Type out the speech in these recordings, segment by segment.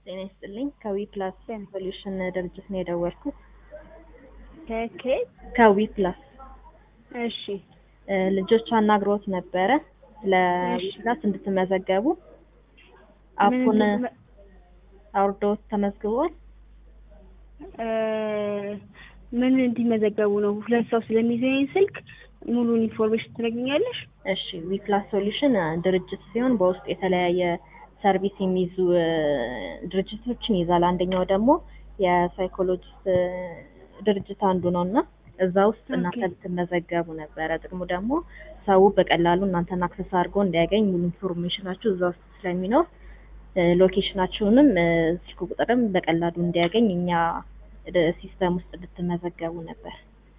ጤና ይስጥልኝ ከዊ ፕላስ ሶሉሽን ድርጅት ነው የደወልኩት። ከኬት ከዊ ፕላስ እሺ እ ልጆቹ አናግሮት ነበረ ለዊ እሺ። ፕላስ እንድትመዘገቡ አፑን ምን እንድትመ- አውርዶት ተመዝግቧል። እ ምን እንዲመዘገቡ ነው? ሁለት ሰው ስለሚይዘኝ ስልክ ሙሉን ኢንፎርሜሽን ትነግኛለሽ? እሺ ዊ ፕላስ ሶሉሽን እ ድርጅት ሲሆን በውስጡ የተለያየ ሰርቪስ የሚይዙ እ ድርጅቶችን ይይዛል። አንደኛው ደግሞ የሳይኮሎጂስት እ ድርጅት አንዱ ነው እና እዛ ውስጥ እናንተ ኦኬ። ልትመዘገቡ ነበረ። ጥቅሙ ደግሞ ሰው በቀላሉ እናንተን አክሰስ አድርጎ እንዲያገኝ ሙሉ ኢንፎርሜሽናችሁ እዛ ውስጥ ስለሚኖር እ ሎኬሽናችሁንም እ ስልክ ቁጥርም በቀላሉ እንዲያገኝ እኛ እ ሲስተም ውስጥ ልትመዘገቡ ነበር።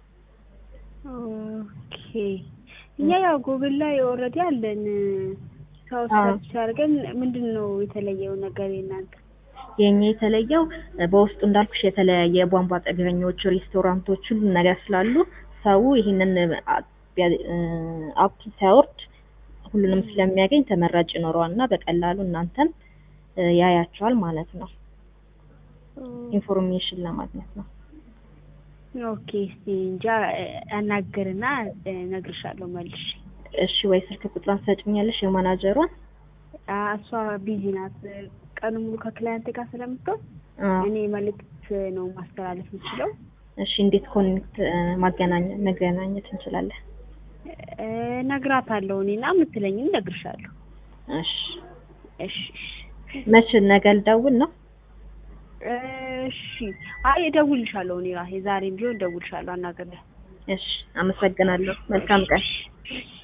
ኦኬ እኛ ያው ጎግል ላይ ኦልሬዲ አለን። ሰው አዎ። ሰርች አድርገን ምንድን ነው የተለየው ነገር የእናንተ? የኛ የተለየው እ በውስጡ እንዳልኩሽ የተለያየ የቧንቧ ጠገኞች፣ ሬስቶራንቶች ሁሉ ነገር ስላሉ ሰው ይህንን አ- ቢያ- እ አፕ ሲያወርድ ሁሉንም ስለሚያገኝ ተመራጭ ይኖረዋል እና በቀላሉ እናንተን እ ያያቸዋል ማለት ነው። ኢንፎርሜሽን ለማግኘት ነው። ኦኬ እስቲ እንጃ እ አናግርና እ እነግርሻለሁ መልሼ። እሺ ወይ ስልክ ቁጥሯን ትሰጭኛለሽ የማናጀሯን? አ እሷ ቢዚ ናት። ቀኑ ሙሉ ከክላይንት ጋር ስለምትሆን አዎ። እኔ መልእክት ነው ማስተላለፍ የምችለው። እሺ እንዴት ኮኔክት እ ማገናኘት መገናኘት እንችላለን? እ እነግራታለሁ እኔና የምትለኝን እነግርሻለሁ። እሺ እሺ እሺ መቼ ነገ ልደውል ነው? እሺ አይ እደውልልሻለሁ እኔ ራሴ ዛሬም ቢሆን እደውልልሻለሁ አናግሬያት። እሺ አመሰግናለሁ። መልካም ቀን። እሺ